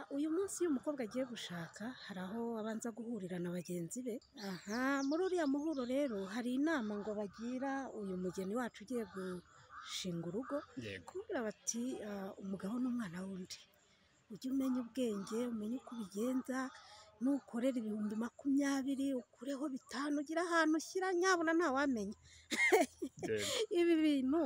uyu munsi iyo umukobwa agiye gushaka hari aho abanza guhurira na bagenzi be, aha muri uriya muhuro rero hari inama ngo bagira uyu mugeni wacu ugiye gushinga urugo, yego kubwira bati "Ah, umugabo ni umwana w'undi ujye umenya ubwenge umenye uko ubigenza nukorera ibihumbi makumyabiri ukureho bitanu ugire ahantu ushyira nyabona ntawamenya yego ibi bintu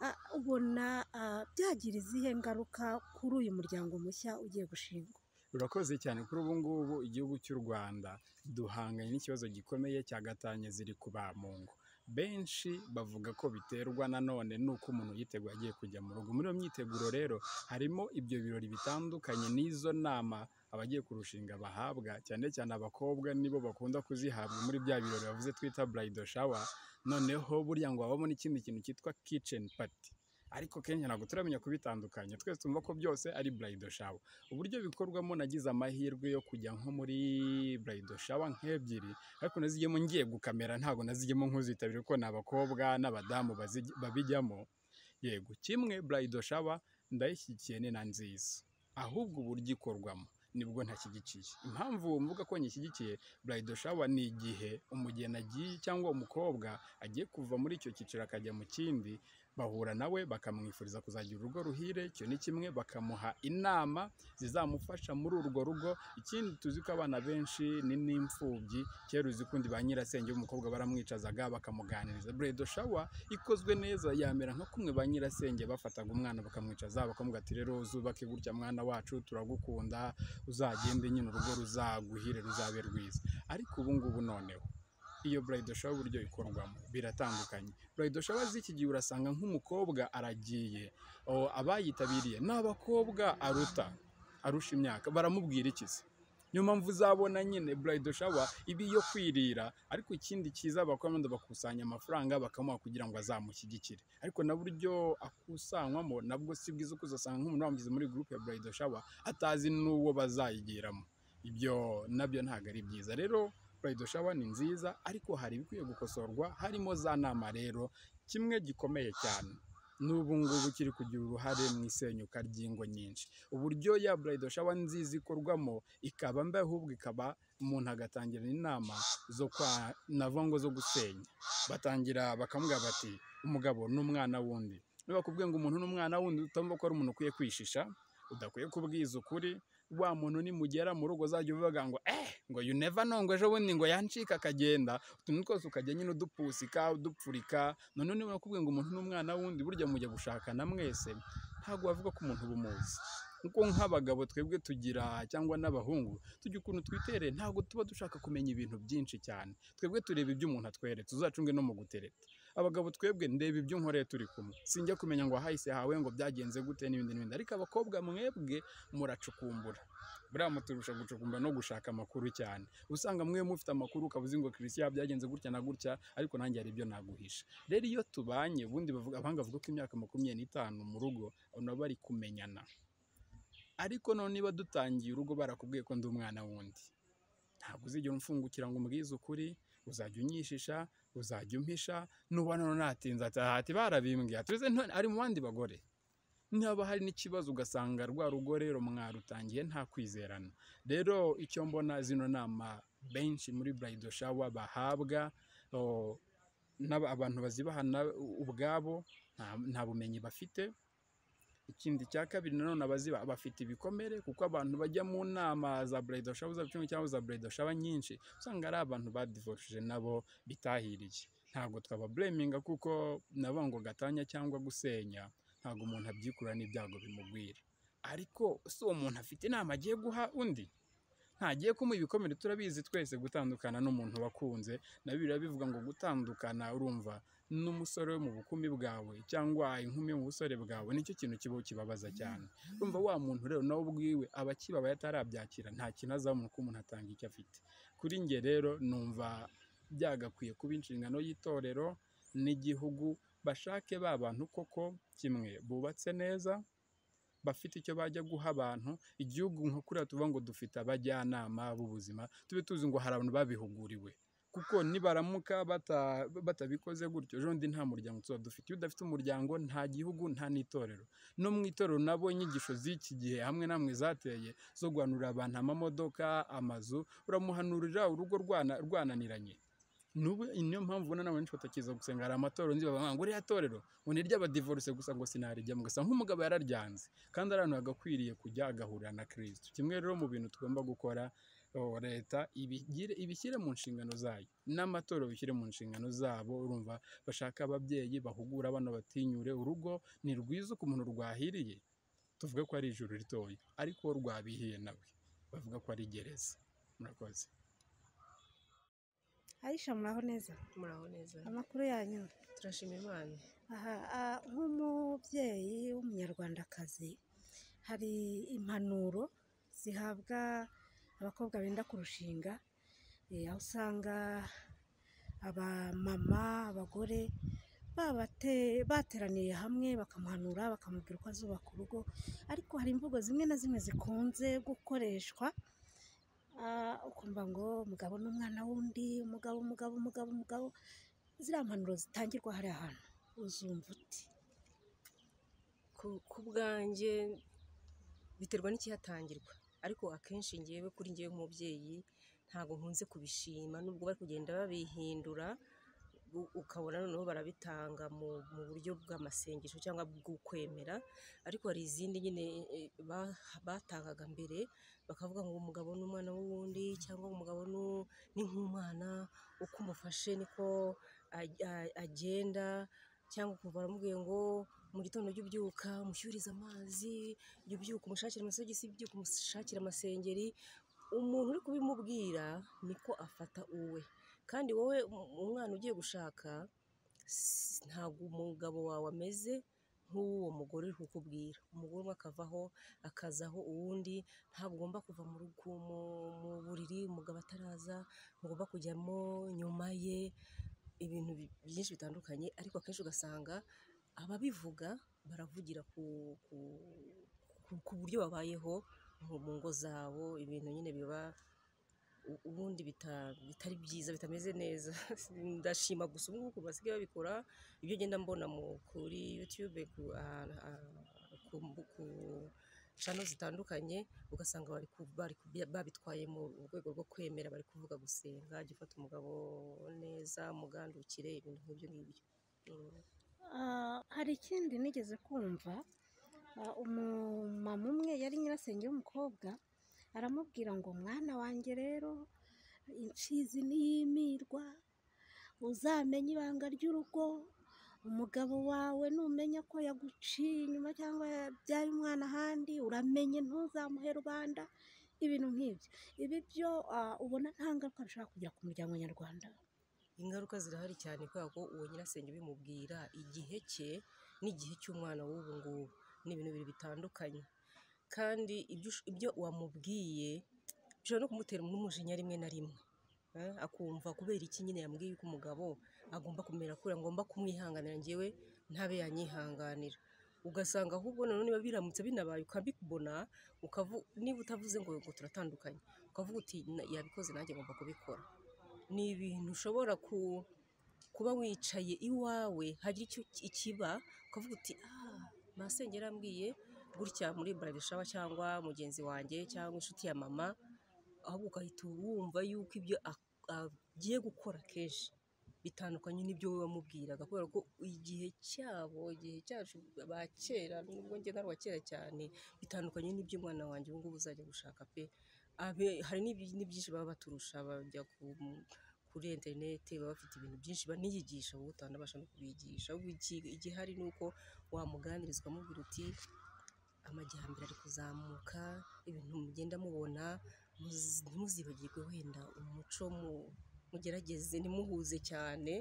ah, ubona ah, byagira izihe ngaruka kuri uyu muryango mushya ugiye gushingwa urakoze cyane kuri ubu ngubu igihugu cy'u rwanda duhanganye n'ikibazo gikomeye cyagatanye ziri kuba mu ngo benshi bavuga ko biterwa nanone n'uko umuntu yiteguye agiye kujya mu rugo muri iyo myiteguro rero harimo ibyo birori bitandukanye n'izo nama abagiye kurushinga bahabwa cyane cyane abakobwa nibo bakunda kuzihabwa muri bya birori bavuze twita burayido shawa noneho burya ngo habamo n'ikindi kintu cyitwa kiceni pati ariko kenshi ntabwo turamenya kubitandukanya twese tumva ko byose ari burayido shawa uburyo bikorwamo nagize amahirwe yo kujya nko muri burayido shawa nk'ebyiri ariko nazigiyemo ngiye gukamera ntabwo nazigiyemo nkuzitabira kuko ni abakobwa n'abadamu bazi- babijyamo yego kimwe burayido shawa ndayishyigikiye ni na nziza ahubwo uburyo ikorwamo nibwo ntashyigikiye impamvu mvuga ko nyishyigikiye burayido shawa ni igihe umugeni agiye cyangwa umukobwa agiye kuva muri icyo cyiciro akajya mu kindi bahura nawe bakamwifuriza kuzagira urugo ruhire icyo ni kimwe bakamuha inama zizamufasha muri urwo rugo ikindi tuzi ko abana benshi ni n'imfubyi kera uzi kundi ba nyirasenge w'umukobwa baramwicazaga bakamuganiriza buredo shawa ikozwe neza yamera nka kumwe ba nyirasenge bafataga umwana bakamwicaza bakamubwira ati rero uzubake gutya mwana wacu turagukunda uzagende nyine urugo ruzaguhire ruzabe rwiza ariko ubu ngubu noneho iyo burayido shawa uburyo ikorwamo biratandukanye burayido shawa z'iki gihe urasanga nk'umukobwa aragiye o, abayitabiriye ni abakobwa aruta arusha imyaka baramubwira iki se niyo mpamvu uzabona nyine burayido shawa iba iyo kwirira ariko ikindi cyiza abakobwa bakusanya amafaranga bakamuha kugira ngo azamushyigikire ariko na buryo akusanywamo nabwo si bwiza uko uzasanga nk'umuntu wamugize muri gurupe ya burayido shawa atazi n'uwo bazayigiramo ibyo nabyo ntabwo ari byiza rero burayido shawa ni nziza ariko hari ibikwiye gukosorwa harimo za nama rero kimwe gikomeye cyane n'ubu ngubu kiri kugira uruhare mu isenyuka ry'ingo nyinshi uburyo ya burayido shawa nziza ikorwamo ikaba mbi ahubwo ikaba umuntu agatangira inama zo kwa nava ngo zo gusenya batangira bakamubwira bati umugabo ni umwana wundi nibakubwiye ngo umuntu ni umwana wundi utumva ko ari umuntu ukwiye kwishisha udakwiye kubwiza ukuri wa muntu nimugera mu rugo uzajya uvuga ngo eh ngo you never know ngo ejo bundi ngo yancika akagenda utuntu twose ukajya nyine udupusika udupfurika none niba bakubwiye ngo umuntu ni umwana wundi burya mujya gushakana mwese ntabwo wavuga ko umuntu uba umuzi kuko nk'abagabo twebwe tugira cyangwa n'abahungu tugira ukuntu twitereye ntabwo tuba dushaka kumenya ibintu byinshi cyane twebwe tureba ibyo umuntu atweretse uzacunge no mu gutereta abagabo twebwe ndeba ibyo nkoreye turi kumwe sinjya kumenya ngo ahahise hawe ngo byagenze gute n'ibindi n'ibindi ariko abakobwa mwebwe muracukumbura buriya muturusha gucukumbura no gushaka amakuru cyane usanga mwe mufite amakuru ukaba uzi ngo christian byagenze gutya na gutya ariko nanjye hari ibyo naguhisha rero iyo tubanye ubundi bavuga abahanga bavuga ko imyaka makumyabiri n'itanu mu rugo ubona bari kumenyana ariko none niba dutangiye urugo barakubwiye ko ndi umwana wundi ntabwo uzigera umfungukira ngo umbwize ukuri uzajya unyishisha uzajya umpisha nubona none atinze ati ati barabimbwiye atuze ari mu bandi bagore niba hari n'ikibazo ugasanga rwa rugo rero mwarutangiye nta kwizerana rero icyo mbona zino nama benshi muri burayido shawa bahabwa o, n'aba- abantu bazibahana ubwabo nta- nta bumenyi bafite ikindi cya kabiri nanone abaziba bafite ibikomere kuko abantu bajya mu nama za burayido shawa za bucumi cyangwa za burayido shawa nyinshi usanga ari abantu badivorishije nabo bitahiriye ntabwo twaba bureminga kuko nabo ngo gatanya cyangwa gusenya ntabwo umuntu abyikurura n'ibyago bimugwira ariko si uwo muntu afite inama agiye guha undi ntagiye kumuha ibikomere turabizi twese gutandukana n'umuntu wakunze na biriya bivuga ngo gutandukana urumva n'umusore wo mu bukumi bwawe cyangwa inkumi yo mu busore bwawe nicyo kintu kiba kibabaza cyane urumva wa muntu rero nawe ubwiwe aba akibabaye atarabyakira nta kintu azabona uko umuntu atanga icyo afite kuri njye rero numva byagakwiye kuba inshingano y'itorero n'igihugu bashake ba bantu koko kimwe bubatse neza bafite icyo bajya guha abantu igihugu nka kuriya tuvuga ngo dufite abajyanama b'ubuzima tube tuzi ngo hari abantu babihuguriwe kuko nibaramuka bata- batabikoze gutyo ejo bundi nta muryango tuba dufite iyo udafite umuryango nta gihugu nta n'itorero no mu itorero nabo inyigisho z'iki gihe hamwe namwe zateye zo guhanurira abantu amamodoka amazu uramuhanurira urugo rwana- rwananiranye Nubu niyo mpamvu ubona n'abantu benshi batakiza gusenga hari amatorero nzi bavuga ngo uriya torero ngo ni iry'abadivoruse gusa ngo sinarijyamo gusa nk'umugabo yararyanze kandi ari ahantu hagakwiriye kujya agahurira na kirisito kimwe rero mu bintu tugomba gukora o, leta ibigire- ibishyire mu nshingano zayo n'amatorero bishyire mu nshingano zabo urumva bashaka ababyeyi bahugura abana batinyure urugo ni rwiza umuntu rwahiriye tuvuge ko ari ijuru ritoya ariko uwo rwabihiye nawe bavuga ko ari gereza murakoze arisha muraho neza muraho neza amakuru yanyu turashima imana aha ah, nk'umubyeyi w'umunyarwandakazi hari impanuro zihabwa abakobwa benda kurushinga eh, aho usanga abamama abagore babate- bateraniye hamwe bakamuhanura bakamubwira uko azubaka urugo ariko hari imvugo zimwe na zimwe zikunze gukoreshwa ah, ukumva ngo umugabo n'umwana w'undi umugabo umugabo umugabo umugabo ziriya mpanuro zitangirwa hariya hantu uzumva uti ku ku bwanjye biterwa n'ikihatangirwa ariko akenshi ngewe kuri ngewe nk'umubyeyi ntabwo nkunze kubishima nubwo bari kugenda babihindura u- ukabona noneho barabitanga mu, mu buryo bw'amasengesho cyangwa bw'ukwemera ariko hari izindi nyine e, ba- batangaga mbere bakavuga ngo umugabo n'umwana w'uwundi cyangwa umugabo n'u- ni nk'umwana uko umufashe niko a- a- agenda cyangwa ukumva baramubwiye ngo mu gitondo ujye ubyuka umushyurize amazi ujye ubyuka umushakire amasogisi ubyuka umushakire amasengeri umuntu uri kubimubwira niko afata uwe kandi wowe um- umwana ugiye gushaka s- ntabwo umugabo wawe ameze nk'uwo mugore uri kukubwira umugore umwe akavaho akazaho uwundi ntabwo ugomba kuva mu rugo mu- mu buriri umugabo ataraza ntugomba kujyamo nyuma ye ibintu bi- byinshi bitandukanye ariko akenshi ugasanga ababivuga baravugira ku, ku, ku, ku buryo babayeho mu mu ngo zabo ibintu nyine biba u- ubundi bita- bitari byiza bitameze neza ndashima gusa ubu ngubu ukuntu basigaye babikora ibyo ngenda mbona mu, kuri youtube ku, ahantu, ah, ku, mbu- ku channel zitandukanye ugasanga bari ku- bari ku- babitwaye mu rwego rwo kwemera bari kuvuga gusenga jya ufata umugabo neza mugandukire ibintu nk'ibyo ngibyo Mm. Ah, hari ikindi nigeze kumva ah, umumama umwe yari nyirasenge w'umukobwa aramubwira ngo mwana wanjye rero imfizi niyimirwa uzamenye ibanga ry'urugo umugabo wawe numenya ko yaguciye inyuma cyangwa yabyaye umwana ahandi uramenye ntuzamuhe rubanda ibintu nk'ibyo ibi byo ah, ubona nta ngaruka bishobora kugira ku muryango nyarwanda ingaruka zirahari cyane kubera ko uwo nyirasenge bimubwira igihe cye n'igihe cy'umwana w'ubu ngubu ni ibintu bibiri bitandukanye kandi ibyo ush- ibyo wamubwiye bishobora no kumutera n'umujinya rimwe na rimwe Eh, akumva kubera iki nyine yambwiye ko umugabo agomba kumera kure ngomba kumwihanganira njyewe ntabe yanyihanganira ugasanga ahubwo noneho niba biramutse binabaye ukabibona ukavu niba utavuze ngo ngo turatandukanye ukavuga uti "Na- yabikoze nanjye ngomba kubikora ni ibintu ushobora ku, kuba wicaye iwawe hagira icyo ikiba ukavuga uti ah masenge yarambwiye gutya muri burarishawa cyangwa mugenzi wanjye cyangwa inshuti ya mama ahubwo ugahita wumva yuko ibyo ak- agiye gukora kenshi bitandukanye n'ibyo wowe wamubwiraga kubera ko igihe cyabo igihe cyacu ba kera nubwo njye nari uwa kera cyane bitandukanye n'ibyo umwana wanjye ubu ngubu uzajya gushaka pe Abe- hari n'ibyi- n'ibyinshi baba baturusha bajya ku- kuri interineti baba bafite ibintu byinshi baniyigisha wowe utanabasha no kubigisha ahubwo iki- igihari ni uko wamuganirizwa amubwira uti amajyambere ari kuzamuka ibintu mugenda mubona muz- ntimuzibagirwe wenda umuco mu- mugerageze ntimuhuze cyane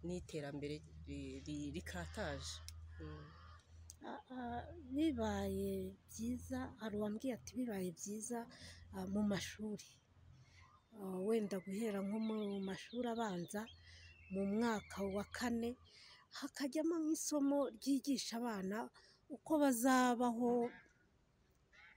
n'iterambere ri- ri- rikataje Mm. Ah, ah, bibaye byiza hari uwambwiye ati bibaye byiza ah, mu mashuri Ah, wenda guhera nko mu mashuri abanza mu mwaka wa kane hakajyamo nk'isomo ryigisha abana uko bazabaho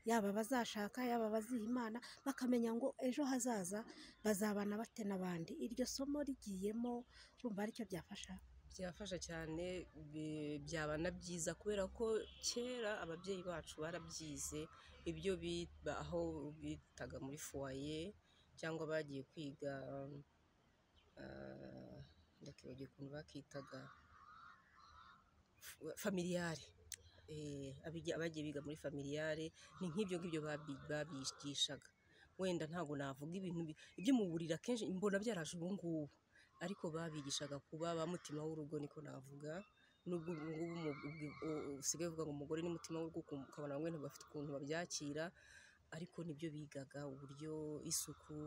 yaba abazashaka yaba abaziha imana bakamenya ngo ejo hazaza bazabana bate n'abandi iryo somo rigiyemo urumva aricyo byafasha byafasha cyane bi- byaba na byiza kubera ko kera ababyeyi bacu barabyize ibyo bita aho bitaga muri fuwaye cyangwa bagiye kwiga ah, ndakibagiwe ukuntu bakitaga fu- familiyare Eh, abijya- abagiye biga muri familiyare ni nk'ibyo ngibyo babi- babigishaga wenda ntabwo navuga ibintu bi- ibyo mu buriri akenshi mbona byaraje ubu ngubu ariko babigishaga kuba ba mutima w'urugo niko navuga nubwo ubu ngubu mu- ubwi- u- usigaye uvuga ngo umugore ni mutima w'urugo ukum- ukabona ngo bafite ukuntu babyakira ariko nibyo bigaga uburyo isuku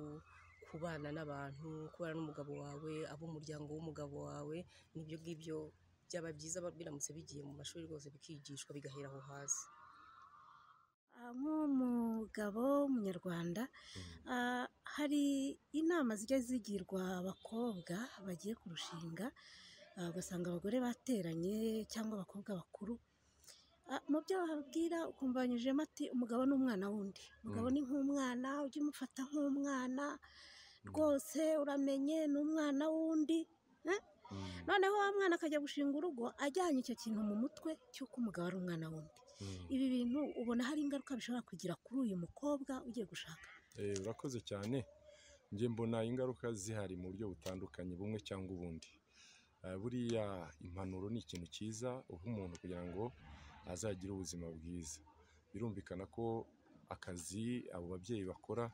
kubana n'abantu kubana n'umugabo wawe ab'umuryango w'umugabo wawe nibyo ngibyo byaba byiza ba- biramutse bigiye mu mashuri rwose bikigishwa bigahera aho hasi Ah, nk'umugabo w'umunyarwanda ah, hari inama zijya zigirwa abakobwa bagiye kurushinga ah, ugasanga abagore bateranye cyangwa abakobwa bakuru Ah, mu byo bababwira ukumva banyujijemo ati umugabo ni umwana wundi umugabo Mm. ni nk'umwana ujye umufata nk'umwana rwose uramenye ni umwana wundi Mm, noneho wa mwana akajya gushinga urugo ajyanye icyo kintu mu mutwe cy'uko umugabo ari umwana wundi mm. ibi bintu ubona hari ingaruka bishobora kugira kuri uyu mukobwa ugiye gushaka Eh, urakoze cyane njye mbona ingaruka zihari mu buryo butandukanye bumwe cyangwa ubundi Eh, buriya impanuro ni ikintu cyiza uha umuntu kugira ngo azagire ubuzima bwiza birumvikana ko akazi abo babyeyi bakora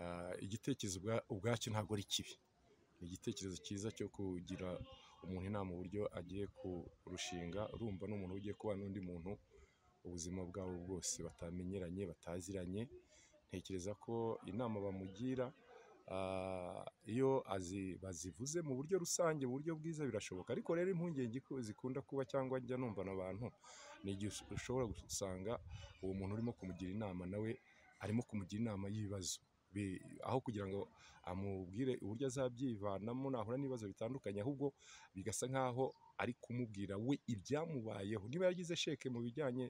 ah, igitekerezo ubwa- ubwacyo ntabwo ari kibi ni igitekerezo cyiza cyo kugira umuntu inama uburyo agiye kurushinga urumva n'umuntu ugiye kubana n'undi muntu ubuzima bwabo bwose batamenyeranye bataziranye ntekereza ko inama bamugira ah, iyo azi- bazivuze mu buryo rusange mu buryo bwiza birashoboka ariko rero impungenge ko zikunda kuba cyangwa njya numva na abantu ni igihe ush- ushobora gusanga uwo muntu urimo kumugira inama nawe arimo kumugira inama y'ibibazo Bi- aho kugira ngo amubwire uburyo azabyivanamo nahura n'ibibazo bitandukanye ahubwo bigasa nk'aho ari kumubwira we ibyamubayeho niba yagize sheke mu bijyanye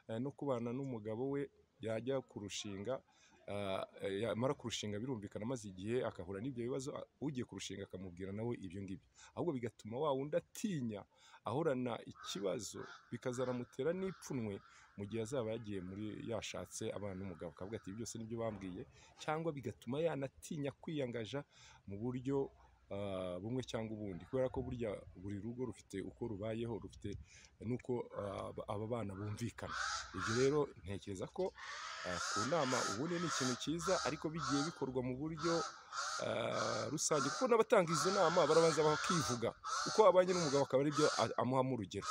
eh, no kubana n'umugabo we yajya kurushinga ah, eh, yamara kurushinga birumvikana maze igihe agahura n'ibyo bibazo ah, ugiye kurushinga akamubwira nawe ibyo ngibyo ahubwo bigatuma wa wundi atinya ahorana ikibazo bikazanamutera n'ipfunwe mu gihe azaba yagiye muri yashatse abana n'umugabo akavuga ati "Ibi byose nibyo bambwiye cyangwa bigatuma yanatinya kwiyangaja mu buryo ah, bumwe cyangwa ubundi kubera ko burya buri rugo rufite uko rubayeho rufite n'uko ah, aba- aba bana bumvikana ibyo rero ntekereza ko ah, ku nama ubundi ni ikintu cyiza ariko bigiye bikorwa mu buryo ah, rusange kuko n'abatanga izo nama barabanza bakivuga uko abanye n'umugabo akaba aribyo a- amuhamo urugero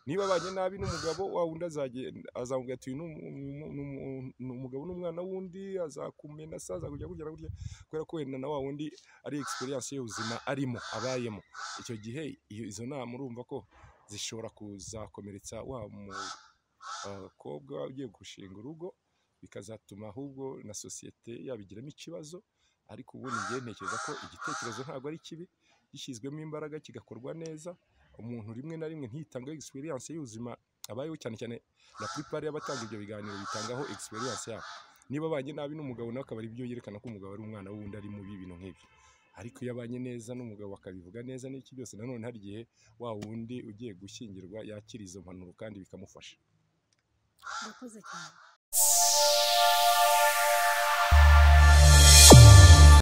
niba abanye nabi n'umugabo wa wundi azagenda azamubwira ati "Uyu ni umu- umu- umu- umu- ni umugabo n'umwana wundi azakumena se azakujya kugera gutya kubera ko wenda na wa wundi ari experience y'ubuzima arimo abayemo icyo gihe iyo- izo nama urumva ko zishobora kuzakomeretsa wa mu- abakobwa ugiye gushinga urugo bikazatuma ahubwo na sosiyete yabigiramo ikibazo ariko ubundi njye ntekereza ko igitekerezo ntabwo ari kibi gishyizwemo imbaraga kigakorwa neza umuntu rimwe na rimwe ntitange experience y'ubuzima abayeho cyane cyane na plupart y'abatanga ibyo biganiro bitangaho experience yabo niba abanye nabi n'umugabo nawe akaba ari byo yerekana ko umugabo ari umwana wundi ari mubi ibintu nk'ibyo ariko iyo abanye neza n'umugabo akabivuga neza n'iki byose nanone hari igihe wa wundi ugiye gushyingirwa yakira izo mpanuro kandi bikamufasha murakoze cyane